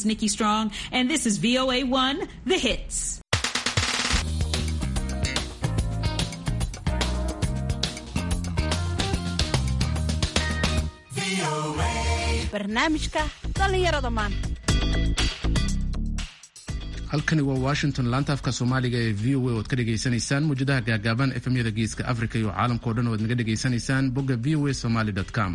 Nikki Strong, and this is VOA1, The Hits. barnaamijka dhallinyarada maanta halkani waa washington laanta afka soomaaliga ee v o a oad ka dhegaysanaysaan muwjadaha gaagaaban efemyada geeska africa iyo caalamkao dhan oad naga dhegaysanaysaan bogga v o a somaly com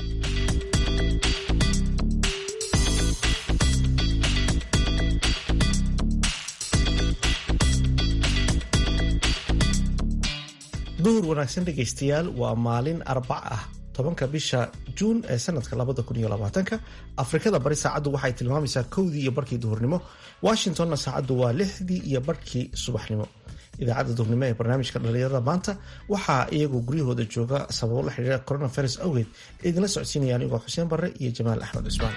duhur wanaagsan dhegaystayaal waa maalin arbac ah tobanka bisha juun ee sanadka labada kun iyo labaatanka afrikada bari saacaddu waxay tilmaamaysaa kowdii iyo barkii duhurnimo washingtonna saacaddu waa lixdii iyo barkii subaxnimo idaacadda duhurnimo ee barnaamijka dhalinyarada maanta waxaa iyagoo guryahooda jooga sababo la xidhiira coronavirus awgeed idinla socodsiinaya anigoo xuseen barre iyo jamaal axmed cusmaan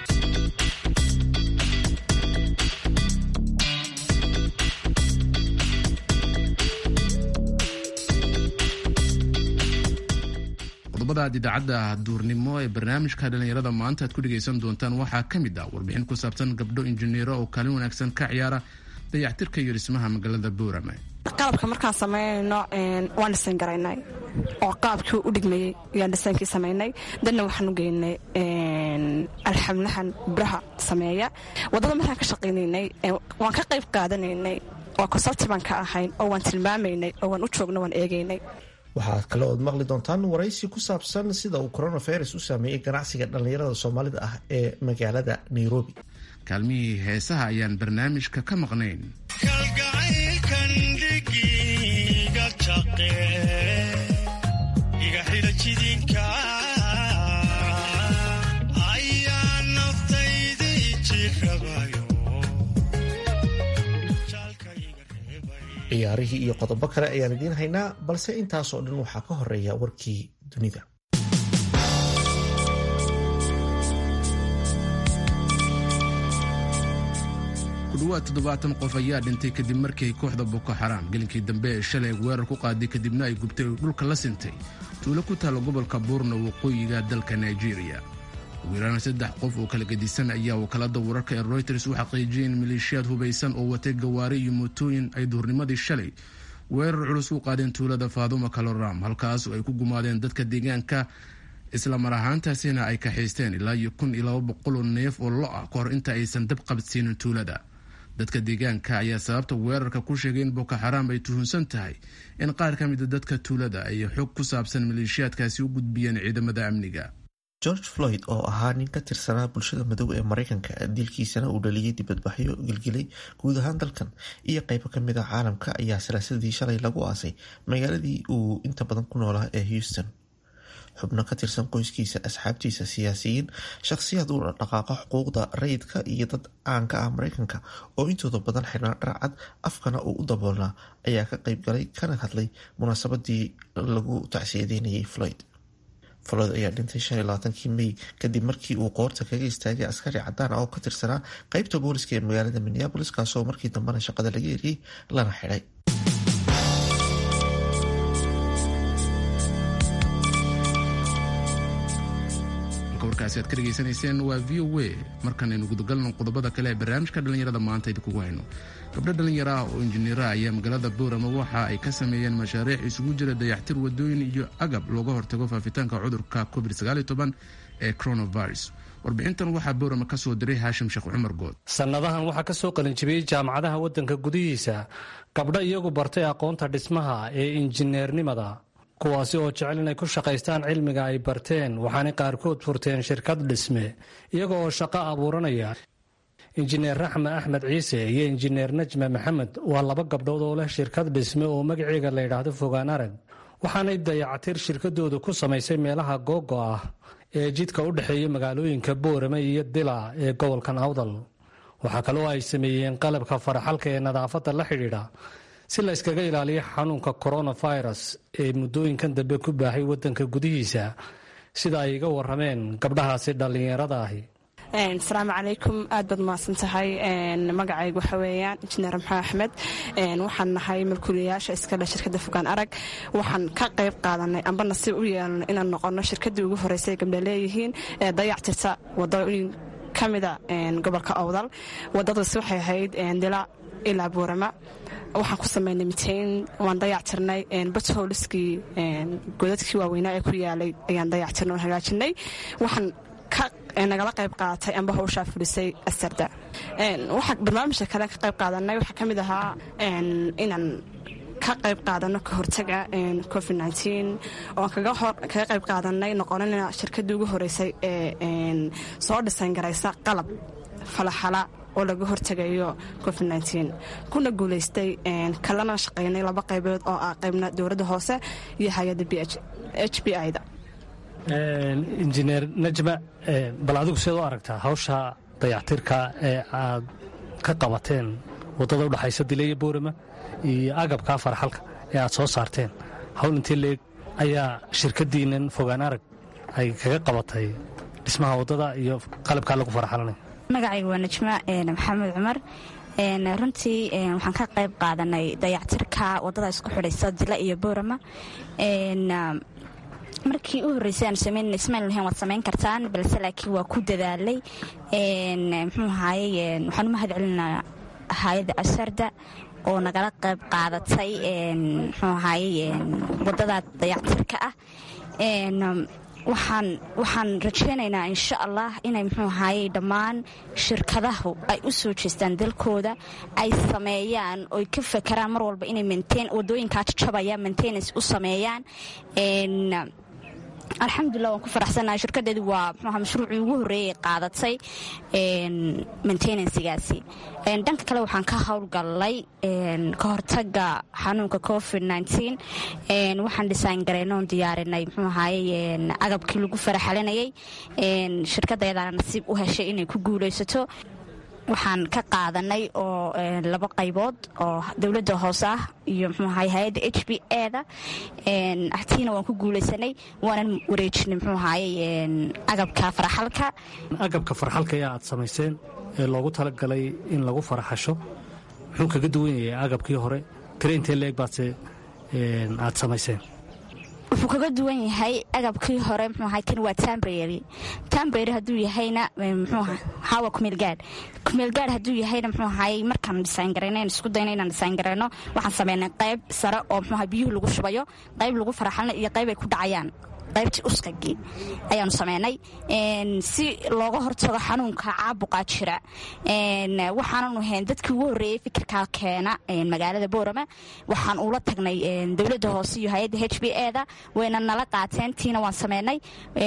qodobada aad idaacadda duurnimo ee barnaamijka dhallinyarada maanta aad ku dhegaysan doontaan waxaa ka mid ah warbixin ku saabsan gabdho injineero oo kaalin wanaagsan ka ciyaara dayactirka iyo dhismaha magaalada boorame qalabka markaan samaynayno waan dhisan garaynay oo qaabkii u dhigmayey ayaan dhisaankii samaynay danna waxaan u geynay alxamlahan biraha sameeya waddada markaan ka shaqaynaynay waan ka qayb qaadanaynay waa consulti baan ka ahayn oo waan tilmaamaynay oo waan u joogno waan eegaynay waxaad kale ood maqli doontaan waraysi ku saabsan sida uu coronavirus u saameeyey ganacsiga dhallinyarada soomaalida ah ee magaalada nairobi kaalmihii heesaha ayaan barnaamijka ka maqnayn ciyaarihii iyo qodobo kale ayaan idiin haynaa balse intaasoo dhan waxaa ka horeeya warkii dunida kudhawaad toddobaatan qof ayaa dhintay kadib markii kooxda boko xaraam gelinkii dambe ee shalay weerar ku qaaday kadibna ay gubtay oo dhulka la sintay tuulo ku taalla gobolka buurna waqooyiga dalka nigeria ugu yaraan saddex qof oo kala gedisan ayaa wakaalada wararka ee royters u xaqiijiyay in maleeshiyaad hubaysan oo watay gawaari iyo mootooyin ay duhurnimadii shalay weerar culus u qaadeen tuulada faaduma kaloram halkaas oo ay ku gumaadeen dadka deegaanka isla mar ahaantaasina ay kaxaysteen ilaa iyo kun iyo laba boqol oo neef oo lo ah ka hor inta aysan dab qabadsiinin tuulada dadka deegaanka ayaa sababta weerarka ku sheegay in boko xaraam ay tuhunsan tahay in qaar ka mida dadka tuulada ay xog ku saabsan maleeshiyaadkaasi u gudbiyeen ciidamada amniga george floyd oo ahaa nin ka tirsanaa bulshada madow ee mareykanka dilkiisana uu dhaliyay dibadbaxyo gilgilay guud ahaan dalkan iyo qeybo kamid a caalamka ayaa salaasadii shalay lagu aasay magaaladii uu inta badan ku noolaa ee houston xubno ka tirsan qoyskiisa asxaabtiisa siyaasiyiin shakhsiyaad u dhaqaaqa xuquuqda rayidka iyo dad caanka ah mareykanka oo intooda badan xirnaa dharcad afkana uu u daboolnaa ayaa ka qeyb galay kana hadlay munaasabadii lagu tacsiyadeynayay floyd floyd ayaa dhintay shan iyo labaatankii may kadib markii uu qoorta kaga istaagay askari cadaan ah oo ka tirsanaa qeybta booliska ee magaalada minneabolis kaasoo markii dambena shaqada laga eriyey lana xidhay warkaasi aad ka dhegaysanayseen waa v o a markanaynu gudagalno qodobada kale ee barnaamijka dhallinyarada maanta idinkugu hayno gabdho dhallinyaro ah oo injineera ayaa magaalada boorama waxa ay ka sameeyeen mashaariic isugu jira dayactir wadooyin iyo agab looga hortago faafitaanka cudurka covid ee coronavirus warbixintan waxaa boorama ka soo diray haashim sheekh cumar good sannadahan waxaa ka soo qalinjibiyey jaamacadaha waddanka gudihiisa gabdho iyagu bartay aqoonta dhismaha ee injineernimada kuwaasi oo jecel inay ku shaqaystaan cilmiga ay barteen waxaanay qaarkood furteen shirkad dhisme iyaga oo shaqo abuuranaya injineer raxme axmed ciise iyo injineer najme maxamed waa laba gabdhood oo leh shirkad dhisme oo magaceega la yidhaahdo fogaan arag waxaanay dayactir shirkadooda ku samaysay meelaha googo ah ee jidka u dhexeeya magaalooyinka boorame iyo dila ee gobolkan awdal waxaa kaloo ay sameeyeen qalabka faraxalka ee nadaafadda la xidhiidha si la yskaga ilaaliyo xanuunka coronavirus ee muddooyinkan dambe ku baahay waddanka gudihiisa sida ay iga warameen gabdhahaasi dhallinyarada ahi asalaamu calaykum aad baad mahadsan tahay magacaygu waxa weeyaan injineer maxamed axmed waxaan nahay malkuulayaasha iskale shirkadda fogaan arag waxaan ka qayb qaadanay amba nasiib u yeelnay inaan noqono shirkaddii ugu horreysay gabdha leeyihiin ee dayactirta wadooyin ka mida gobolka owdal wadadaasi waxay ahayd dila ilaa buurama waxaan ku samaynay miteyn waan dayactirnay bathooliskii godadkii waaweynaa ee ku yaalay ayaan dayactirnay oon hagaajinay waxaan nagala qayb qaatay amba hawshaa fulisay asarda waxaa barnaamijka kale ka qayb qaadanay waxaa ka mid ahaa inaan ka qayb qaadano ka hortaga covid oon kaga qayb qaadanay noqonina shirkadii ugu horeysay ee soo dhisan garaysa qalab falaxala oo laga hortegayo covid kuna guulaystay kalana shaqaynay laba qaybood oo ah qaybna dowladda hoose iyo hay-adda h b i da injineer najma bal adigu seed u aragtaa hawsha dayactirka ee aad ka qabateen waddada udhexaysa dile iyo boorama iyo agabkaa farxalka ee aad soo saarteen hawl intii leeg ayaa shirkadiinnan fogaan arag ay kaga qabatay dhismaha waddada iyo qalabkaa lagu farxalanay magacayga waa najma maxamed cumar runtii waxaan ka qayb qaadanay dayactirka waddada isku xidhaysa dila iyo boorama markii u horreysay aan samayn ismail lahayn waad samayn kartaan balse laakiin waa ku dadaalay muxuu ahaaye waxaan u mahad celinaa hay-adda asarda oo nagala qayb qaadatay muxuu ahaaye waddada dayactirka ah waxaan waxaan rajaynaynaa insha allah inay muxuu ahaaye dhammaan shirkadahu ay u soo jeestaan dalkooda ay sameeyaan oy ka fakaraan mar walba inay maintain waddooyinkaa jajabaya maintenance u sameeyaan alxamdulilah waan ku faraxsanahay shirkadeedu waa mxuaha mashruucii ugu horreeyay qaadatay maintenansigaasi dhanka kale waxaan ka howlgallay ka hortaga xanuunka covid waxaan dhisaan gareynoon diyaarinay mxuu ahaaye agabkii lagu faraxalinayay shirkadayadaana nasiib u heshay inay ku guulaysato waxaan ka qaadanay oo laba qaybood oo dowladda hoose ah iyo mxuu ahay hay-adda h b eda tiina waan ku guulaysanay waanan wareejinay mxuu ahaye agabka farxalka agabka farxalka ee aad samayseen ee loogu talagalay in lagu faraxasho muxuu kaga duwan yahay agabkii hore tire intee leeg baadse aad samayseen wuxuu kaga duwan yahay agabkii hore mxuu ahay kan waa tambrary tambrary hadduu yahayna mxuuha hawa kumeelgaadh kumeelgaadh hadduu yahayna mxuu ahay markaan dhisaan garayno aan isku dayno inaan dhisaan garayno waxaan sameynay qayb sare oo mxuuha biyuhu lagu shubayo qayb lagu faraxalna iyo qayb ay ku dhacayaan qaybtii usqagii ayaanu sameynay si looga hortago xanuunka caabuqaa jira waxaananu ahayn dadkii ugu horreeyey fikirkaa keena magaalada boorama waxaan ula tagnay dowladda hoose iyo hay-adda h b eda wayna nala qaateen tiina waan sameynay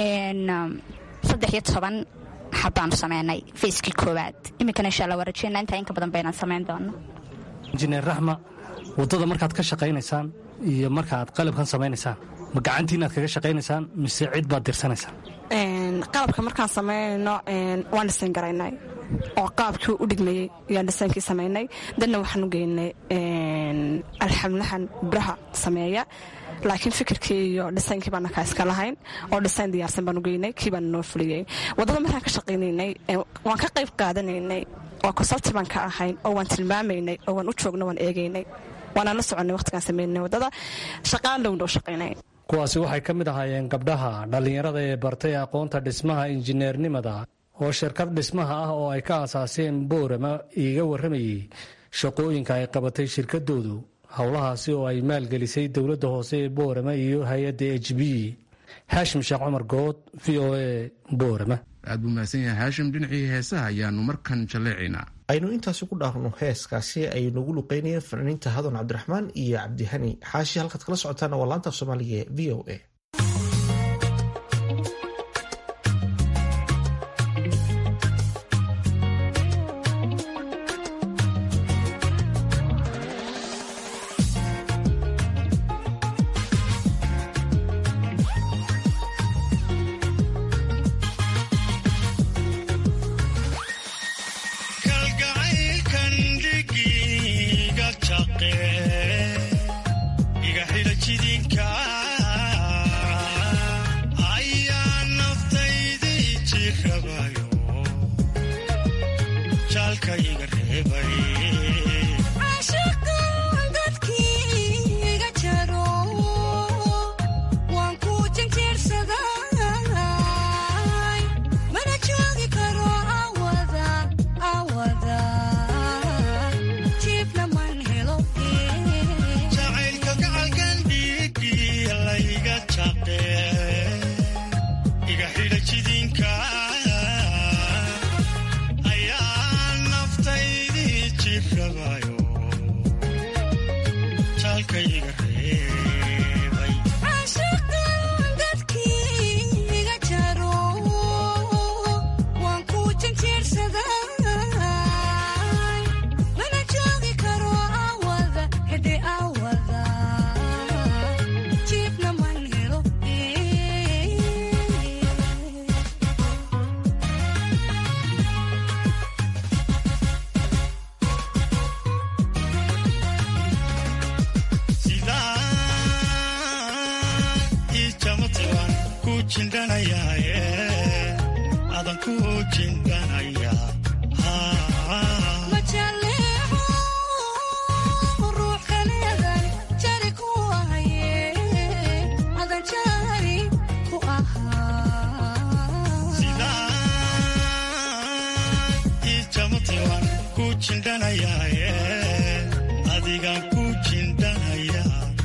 saddex iyo toban xabbaanu sameynay fayskii koowaad iminkana insha alla waa rajeyna intaa inka badan baynaan samayn doono injineer raxma waddada markaad ka shaqaynaysaan iyo markaaad qalabkan samaynaysaan ma gacantiin aad kaga shaqaynaysaan mise cid baad dirsanaysaan qalabka markaan samaynayno waan dhisan garaynay oo qaabkii u dhigmayey ayaan dhisaankii samaynay dadna waxaan u geynay alxamlahan buraha sameeya laakiin fikirkii iyo dhisaynkii baana kaa iska lahayn oo dhisayn diyaarsan baan u geynay kii baana noo fuliyey waddada markaan ka shaqaynaynay waan ka qayb qaadanaynay oo consulti baan ka ahayn oo waan tilmaamaynay oo waan u joogno waan eegaynay waanaan la soconay waqtigaan samaynay waddada shaqaan dhowndhow shaqaynay kuwaasi waxay ka mid ahaayeen gabdhaha dhallinyarada ee bartay aqoonta dhismaha injineernimada oo shirkad dhismaha ah oo ay ka aasaaseen boorama iiga warramayey shaqooyinka ay qabatay shirkadoodu howlahaasi oo ay maalgelisay dowladda hoose ee boorama iyo hay-adda h b haashim sheekh cumar good v o a boorama aad buu mahadsan yahay haashim dhinacii heesaha ayaanu markan jalleecaynaa aynu intaasi ku dhaafno heeskaasi ay nagu luqeynayeen fanaaniinta hadan cabdiraxmaan iyo cabdihani xaashi halkaad kala socotaana waa laanta af soomaaliga ee v o a Mana joogi karo joogayo jaalkayga reebay adan ku jindhanaya ijamatiwan ku jindhanayaaye adigan ku jindhanaya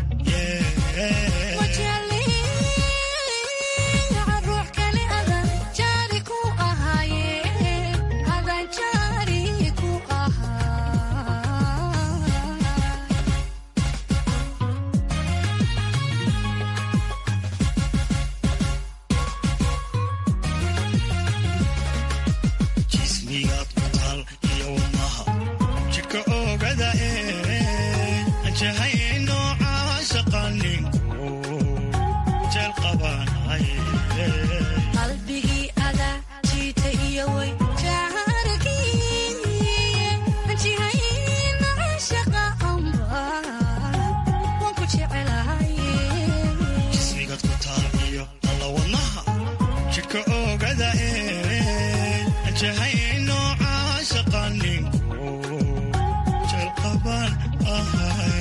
jismigaad ku taal iyo wadnaha jidhka oogada ee anjahay nooca shaqaninku jeel qabanay jismigaad ku taal iyo alla wadnaha jidhka oogada ee anjahay nooca shaqaninku jeel qaban ahay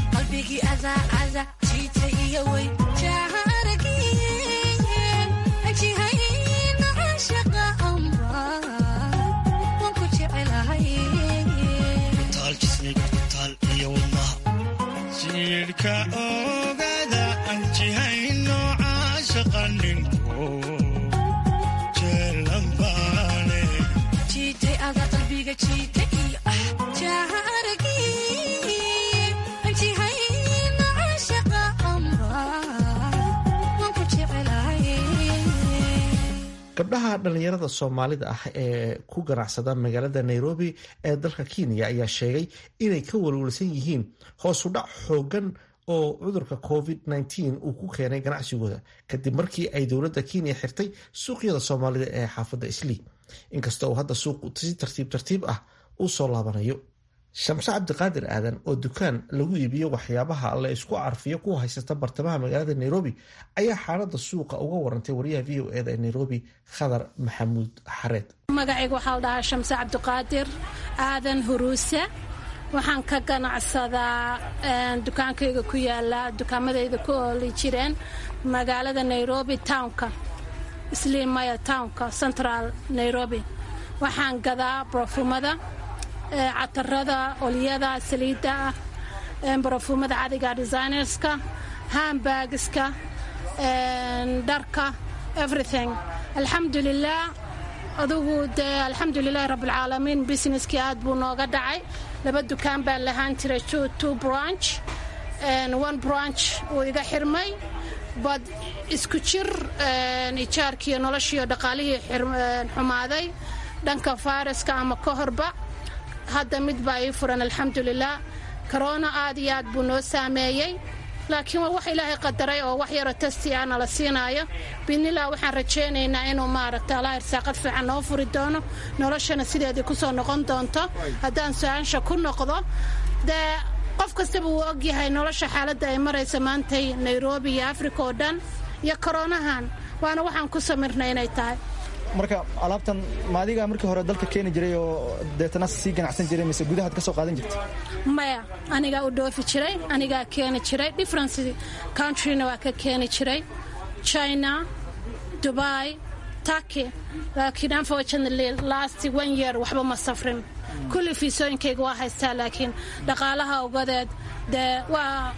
taal jismiga ku taal iyo wadnaha jiidhka oogada aan jihay nooca shaqaninku jeelambaane gabdhaha dhallinyarada soomaalida ah ee ku ganacsada magaalada nairobi ee dalka kenya ayaa sheegay inay ka walwalsan yihiin hoosudhac xoogan oo cudurka covid-19 uu ku keenay ganacsigooda kadib markii ay dowladda kenya xirtay suuqyada soomaalida ee xaafadda islii inkasta uu hadda suuqu si tartiib tartiib ah u soo laabanayo shamse cabdiqaadir aadan oo dukaan lagu iibiyo waxyaabaha la isku carfiyo ku haysata bartamaha magaalada nairobi ayaa xaalada suuqa uga warantay wariyaha v o eda ee nairobi khadar maxamuud xareed magacayga waxaa la dhahaa shamse cabdiqaadir aadan huruuse waxaan ka ganacsadaa dukaankayga ku yaala dukaamadayda ku ooli jireen magaalada nairobi townka slimaya townka central nairobi waxaan gadaa barofumada catarada olyada saliidda ah barofumada cadiga designerska hambagiska dharka everything alxamdulilah adugu dee alxamdulilahi rabbilcaalamiin businesskii aad buu nooga dhacay laba dukaan baan lahaan jiray two branch one branch uu iga xirmay bad isku jir ijaarkiiyo noloshiiyo dhaqaalihii xumaaday dhanka fayraska ama ka horba hadda mid baa ii furan alxamdulilah korona aad iyo aad buu noo saameeyey laakiin waa wax ilaahay qadaray oo wax yaroo tasti ah nala siinaayo bidnilah waxaan rajaynaynaa inuu maaragta allah irsaaqad fiican noo furi doono noloshana sideedii ku soo noqon doonto haddaan su-aansha ku noqdo dee qof kastaba uu ogyahay nolosha xaaladda ay maraysa maantay nairobi iyo africa oo dhan iyo koronahan waana waxaan ku samirnay inay tahay marka alaabtan ma adigaa markii hore dalka keeni jiray oo deetana sii ganacsan jiray mise gudahaad ka soo qaadan jirtay maya anigaa u dhoofi jiray anigaa keeni jiray difference countryna waa ka keeni jiray china dubai turkey laakiin unfortunately last one year waxba ma safrin kulli fiisooyinkayga waa haystaa laakiin dhaqaalaha ogadeed dee waa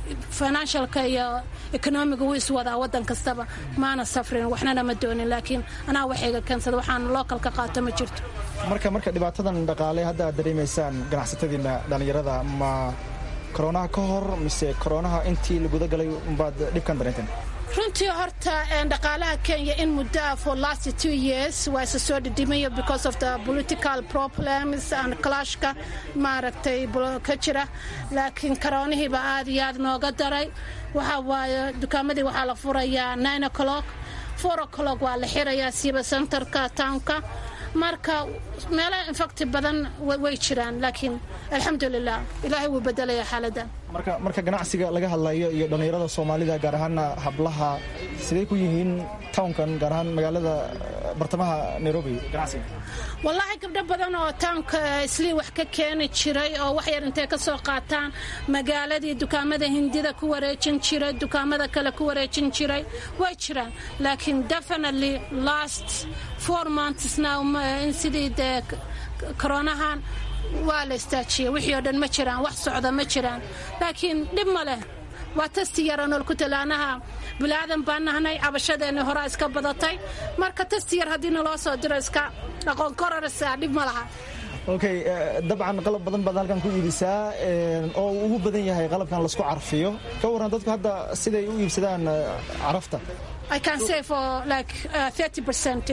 financialka iyo economiga wuu iswadaa wadan kastaba maana safrin waxnana ma doonin laakiin anaa waxayga keensada waxaan localka qaato ma jirto marka marka dhibaatadan dhaqaale hadda aad dareemaysaan ganacsatadiina dhallinyarada ma koronaha ka hor mise koronaha intii la gudagalay umbaad dhibkan dareenteen runtii horta dhaqaalaha kenya in muddoa for last two years waa isa soo dhidhimayo because of the political problems and clashka maaragtay ka jira laakiin karoonihiiba aad iyo aad nooga daray waxa waaye dukaamadii waxaa la furayaa nine o'clock four o'clock waa la xirayaa siiba centerka townka marka meelaha infacti badan way jiraan laakiin alxamdulilah ilaahay wuu bedelaya xaaladan marka marka ganacsiga laga hadlayo iyo dhallinyarada soomaalida gaar ahaana hablaha sidee ku yihiin townkan gaar ahaan magaalada bartamaha nairobi ganacsiga wallaahi gabdho badan oo tawnka islii wax ka keeni jiray oo wax yar intay ka soo qaataan magaaladii dukaamada hindida ku wareejin jiray dukaamada kale ku wareejin jiray way jiraan laakiin definitely last four months now in sidii dee koronahan waa la istaajiyey wixii oo dhan ma jiraan wax socda ma jiraan laakiin dhib ma leh waa tasti yara nool ku talaanaha bilaadan baan nahnay cabashadeenni horaa iska badatay marka tasti yar haddii naloo soo diro iska aqoon kororsa dhib ma laha okay dabcan qalab badan baad halkan ku iibisaa oo uu ugu badan yahay qalabkan laisku carfiyo ka warran dadku hadda siday u iibsadaan carafta I can say for like uh, 30%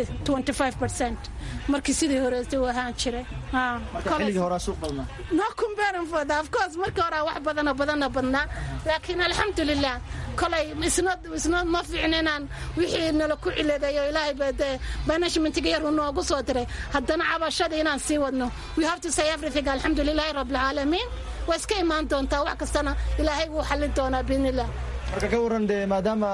25% markii sidii horeysay uu ahaan jiray xilligii horaa suuq badnaa no comparing for that of course markii hore wax badana badana badnaa laakiin alxamdulilah kolay isna isna ma fiicna inaan wixii nala ku ciladeeyo ilaahay baa dee banishmentiga yar uu noogu soo diray haddana cabashada inaan sii wadno we have to say everything alxamdulilahi rabbilcaalamiin waa iska imaan doontaa wax kastana ilaahay wuu xallin doonaa biidnillah marka ka warran dee maadaama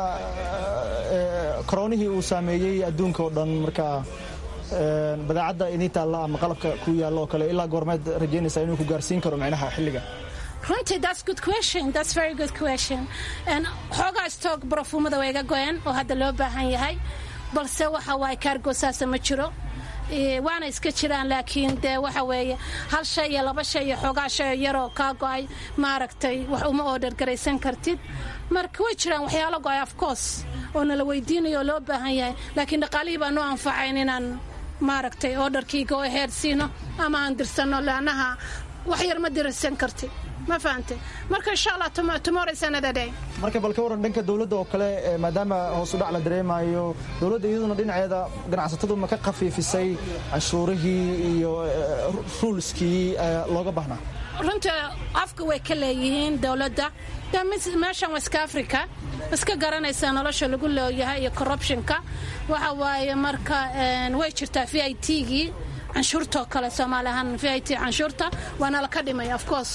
koronihii uu saameeyey adduunka oo dhan marka badeecadda idin taalla ama qalabka ku yaalla oo kale ilaa goormeed rajaynaysaa inuu ku gaarsiin karo micnaha xilliga runtii that's good question that's very good question xoogaa stock barafumada waa iga go'een oo hadda loo baahan yahay balse waxa waaye kaargo saasa ma jiro waana iska jiraan laakiin dee waxa weeye hal shay iyo laba shay iyo xoogaa shay yaroo kaa go'ay maaragtay wax uma order garaysan kartid marka way jiraan waxyaalo go'ay of course oo nala weydiinayo oo loo baahan yahay laakiin dhaqaalihii baa noo anfacayn inaan maaragtay orderkii go ahead siino ama aan dirsanno laanaha wax yar ma dirsan kartid ma fahante marka insha allah tomorrow is another day marka bal ka waran dhanka dowladda oo kale maadaama hoos u dhac la dareemayo dowladda iyaduna dhinaceeda ganacsatadu ma ka khafiifisay canshuurihii iyo ruulskii looga baahnaa runta afka way ka leeyihiin dowladda meeshan waska africa iska garanaysaa nolosha lagu leeyahay iyo corruptionka waxa waaye marka way jirtaa v i t-gii canshuurtoo kale soomaali ahaan v i t canshuurta waana la ka dhimay of course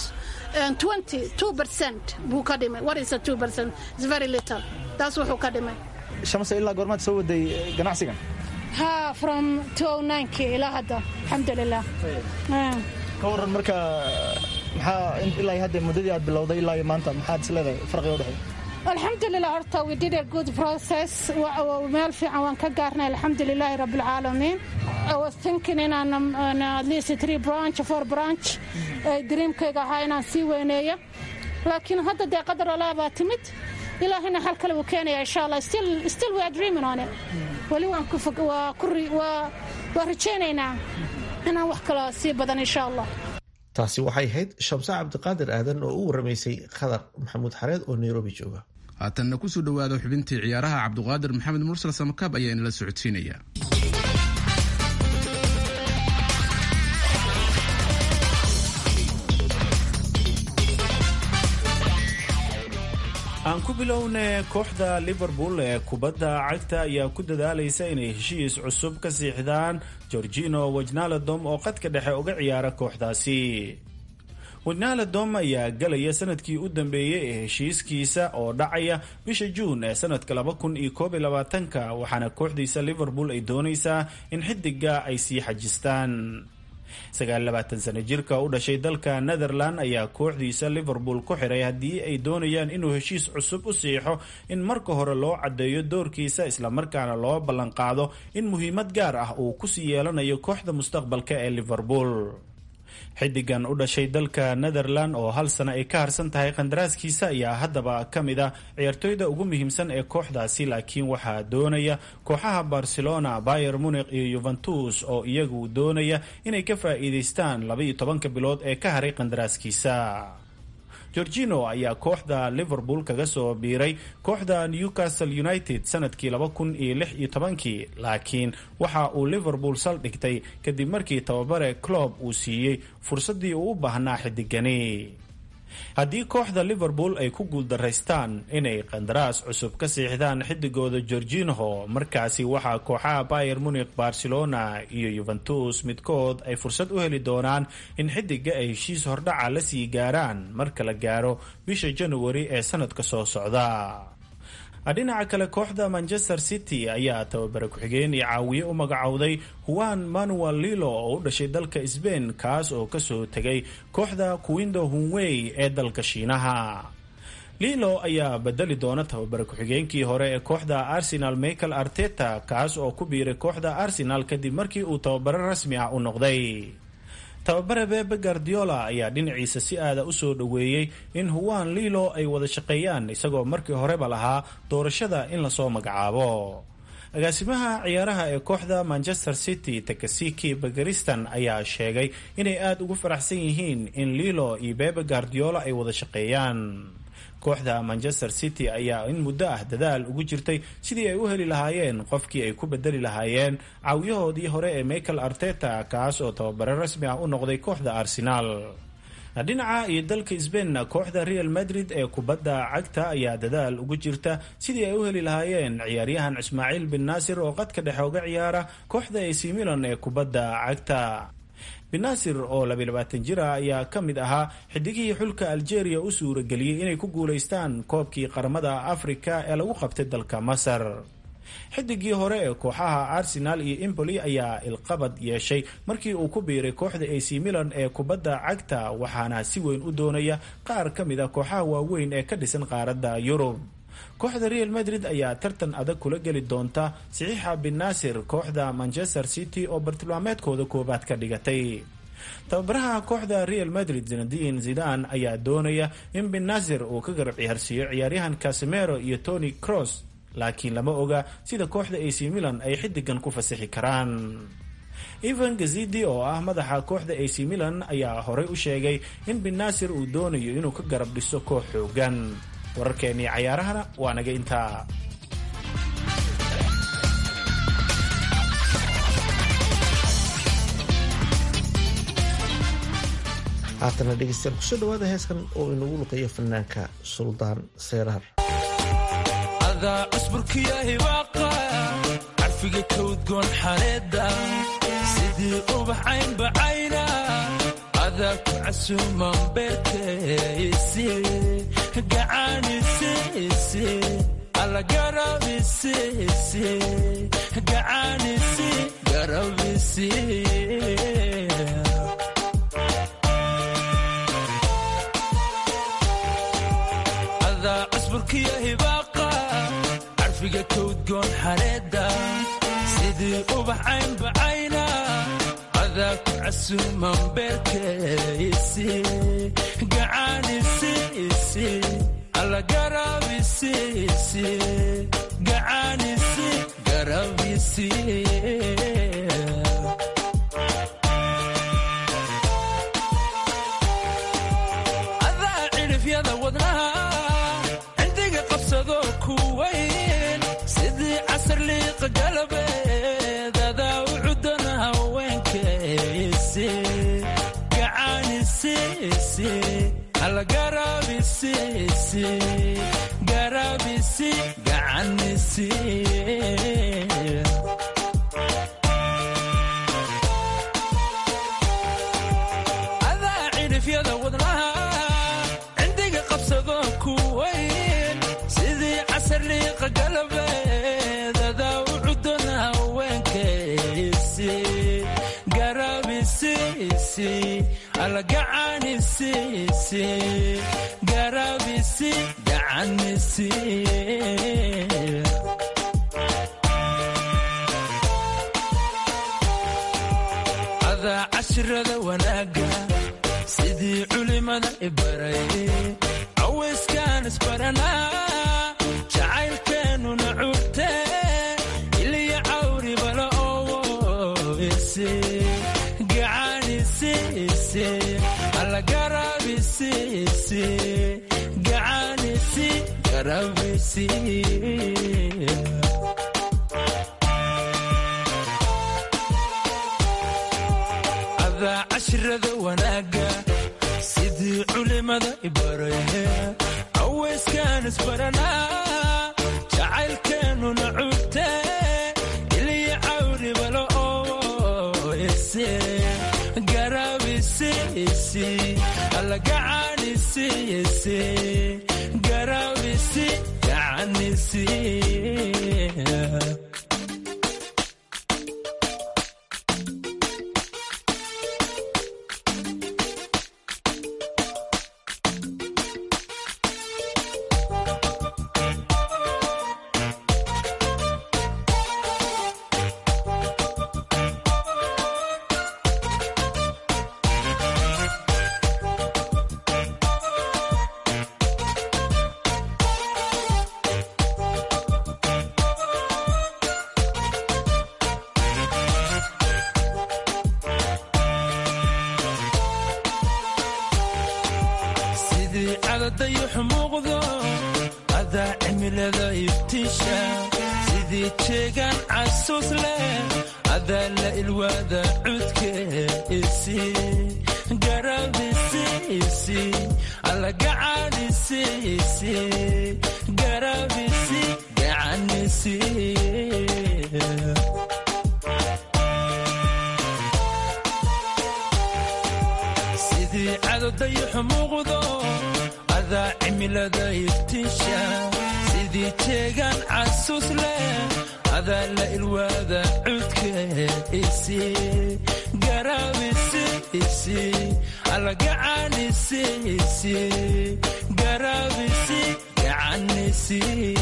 buu ka dhimay what is a percent is very little taas wuxuu ka dhimay shamse ilaa goormaad soo waday ganacsigan ha from ki ilaa hadda alxamdulilah ka waran marka maxaa ilaa hadda muddadii aad bilowday ilaa maanta maxaad is leedahay farqiga u dhexeeya alxamdulilah horta we did a good process meel fiican waan ka gaarnay alxamdulilaahi rabbilcaalamiin I was thinking inaan at least three branch four branch dreamkayga ahaa inaan sii weyneeyo laakiin hadda dee qadar olaa baa timid ilaahina xal kale wuu keenaya insha allah still still we are dreaming on it weli waan ku fog waa ku waa waa rajaynaynaa inaan wax kale sii badan insha allah taasi waxay ahayd shamse cabdiqaadir aadan oo u waramaysay khadar maxamuud xareed oo nairobi jooga haatanna kusoo dhowaada xubintii ciyaaraha cabdiqaadir maxamed mursal samakaab ayaa inala socodsiinaya aan ku bilowne kooxda liverpool ee kubadda cagta ayaa ku dadaalaysa inay heshiis cusub ka siixdaan gorgino wajnaladom oo qadka dhexe uga ciyaara kooxdaasi wajnaladom ayaa galaya sanadkii u dambeeyey ee heshiiskiisa oo dhacaya bisha juun ee sanadka ka waxaana kooxdiisa liverpool ay doonaysaa in xidiga ay sii xajistaan sano jirka u dhashay dalka netherland ayaa kooxdiisa liverpool ku xiray haddii ay doonayaan inuu heshiis cusub u siixo in marka hore loo caddeeyo doorkiisa islamarkaana loo ballanqaado in muhiimad gaar ah uu kusii yeelanayo kooxda mustaqbalka ee liverpool xidigan u dhashay dalka netherland oo hal sano ay ka harsan tahay qandaraaskiisa ayaa haddaba ka mid a ciyaartooyda ugu muhiimsan ee kooxdaasi laakiin waxaa doonaya kooxaha barcelona bayer munikh iyo yuventus oo iyagu doonaya inay ka faa'iidaystaan labaiyo tobanka bilood ee ka haray qandaraaskiisa gorgino ayaa kooxda liverpool kaga soo biiray kooxda newcastle united sanadkii laba kun iyo lix iyo tobankii laakiin waxa uu liverpool saldhigtay kadib markii tababare clob uu siiyey fursaddii uu u baahnaa xidigani haddii kooxda liverpool ay ku guuldaraystaan inay qandaraas cusub ka siixdaan xidigooda gorginho markaasi waxaa kooxaha bayer munikh barcelona iyo yuventus midkood ay fursad u heli doonaan in xidiga ay heshiis hordhaca la sii gaaraan marka la gaaro bisha januari ee sanadka soo socda dhinaca kale kooxda manchester city ayaa tababare ku-xigeen iyo caawiye u magacowday juan manuel lilo oo u dhashay dalka sbain kaas oo kasoo tegay kooxda kuwindo hunwey ee dalka shiinaha lilo ayaa bedeli doona tababare ku-xigeenkii hore ee kooxda arsenal michael arteta kaas oo ku biiray kooxda arsenal kadib markii uu tababare rasmi ah u noqday tababare bebe guardiola ayaa dhinaciisa si aada u soo dhoweeyey in huwan lilo ay wada shaqeeyaan isagoo markii horeba lahaa doorashada in lasoo magacaabo agaasimaha ciyaaraha ee kooxda manchester city takasiki bagaristan ayaa sheegay inay aada ugu faraxsan yihiin in lilo iyo bebe guardiola ay wada shaqeeyaan kooxda manchester city ayaa in muddo ah dadaal ugu jirtay sidii ay u heli lahaayeen qofkii ay ku bedeli lahaayeen caawiyahoodii hore ee michael arteta kaas oo tababare rasmi ah u noqday kooxda arsenaal dhinaca iyo dalka sbainna kooxda real madrid ee kubadda cagta ayaa dadaal ugu jirta sidii ay u heli lahaayeen ciyaaryahan ismaaciil bin naasir oo qadka dhexe uga ciyaara kooxda ac milan ee kubadda cagta binasir oo labayabaatan jir ah ayaa ka mid ahaa xidigihii xulka algeria u suurageliyey inay ku guulaystaan koobkii qaramada afrika ee lagu qabtay dalka masar xidigii hore ee kooxaha arsenal iyo impoli ayaa ilqabad yeeshay markii uu ku biiray kooxda ac milan ee kubadda cagta waxaana si weyn u doonaya qaar ka mid a kooxaha waaweyn ee ka dhisan qaaradda yurub kooxda real madrid ayaa tartan adag kula geli doonta saxiixa bin naasir kooxda manchester city oo bartilmaameedkooda koobaad ka dhigatay tababaraha kooxda real madrid zinadiin zidan ayaa doonaya in bin naasir uu ka garab ciyaarsiiyo ciyaaryahan casemero iyo tony cross laakiin lama oga sida kooxda ac milan ay xidigan ku fasixi karaan evan gazidi oo ah madaxa kooxda ac milan ayaa horey u sheegay in bin naasir uu doonayo inuu ka garab dhiso koox xoogan wararkeennii cayaarahana waa naga intaa haatana dhegeystayaal kusoo dhawaada heeskan oo inagu luqeeyo fanaanka suldaan seeraar adaa cusburkiya hibaaqa carfiga kawdgoon xareeda sidii ubax caynbacayna adaa ku casuuman beerkaysi gacaanisi alla garabisi gacaanisi garabisi adaa cusburkiya hibaaqa carfiga kawdgoon xareeda sidii ubax caynbacayna adaa ku casuuman beerkaysi gacaanisi alla garabisi gacaanisi garabisi adaa cidhifyada wadnaha cindiga qabsado ku weyn sidii casar liiqa galabeed adaa u cudana haweenkaysi gacaanisi alla garabisi garabisi gacanisi adaa cidhifyada wadnaha cindiga qabsado ku weyn sidii casar liiqa galabeed adaa u cudana haweenkaysi garabisi alla gacanisi garabisi gacanisi adaa cashirada wanaaga culimada ibaray cawayskaan isbaranaa jacaylkeennuna curte iliya cawri bala owo ise gacanise ise alla garabise ise gacanisi garabisi adaa cashrada wanaaga sidii culimada ibaraya cawayskaan isbaranaa jacaylkeennuna curte iliya cawri bala owo ise garabisi isi alla gacanisi ise garabisi gacanisi sidii cadadayuxu muuqdo adaa cimilada iftiisha sidii jeegaan casuus leh adaa la ilwaada cudke isi garabisi isi alla gacanisi isi garabisi gacanisi sidii cadodayuxu muuqdo adaa cimilada iftiisha sidii jeegaan casuus leh adaa la ilwaada cudke isi garabisi isi alla gacanisi isi garabisi gacanisi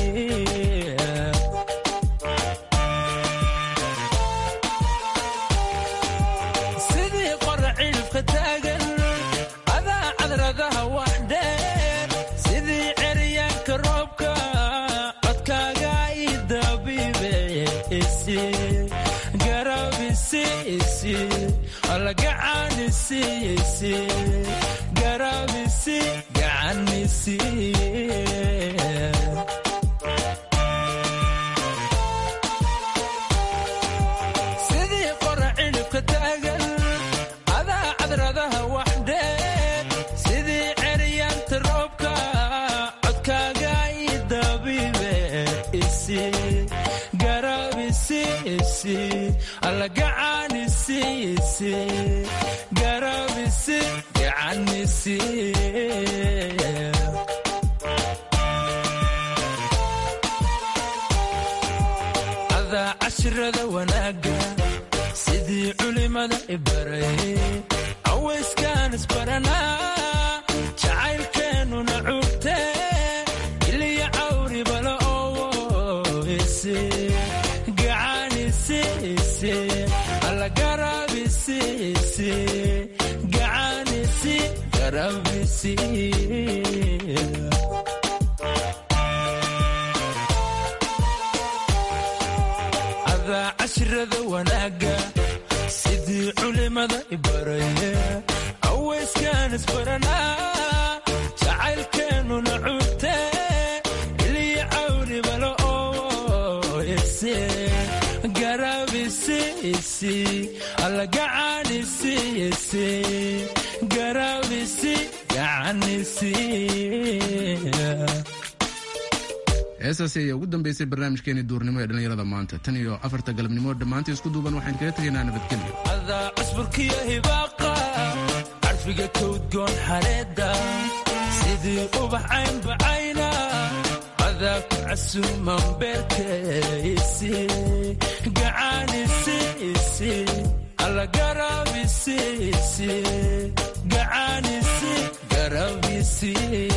sidii qora cilifka taagan adaa cadradaha wax dheer sidii ceryaanka roobka codkaaga i dabiibe isi garabisi isi alla gacanisi isi garabisi gacanisi sidii qora cilifka taagan adaa cadradaha wax dheer sidii ceryaanta roobka codkaaga i dabiibe isi garabisi isi alla gacanisi isi garabisi gacanisi adaa cashrada wanaaga sidii culimada ibaray cawayskaan isbaranaa jacaylkeennuna curte iliya cawri bala owo ise gacanisi ise alla garabisi ise gacanisi garabisi adaa cashrada wanaaga sidii culimada ibaraya cawayskaan isbaranaa jacaylkeennuna curte iliya cawri bala owo ise garabisi isi alla gacanisi ise garabisi gacanisi heesaasi ayaa ugu dambeysay barnaamijkeeni duurnimo ee dhallinyarada maanta tan iyo afarta galabnimo dhammaanta isku duuban waxaan kaga tegaynaa nabadgelyo adaa cusburkiyo hibaaqa carfiga kowdgoon xareedda sidii ubax caynbacayna adaa ku casuuman beerka isi gacanisi isi alla garabisi isi gacanisi garabisi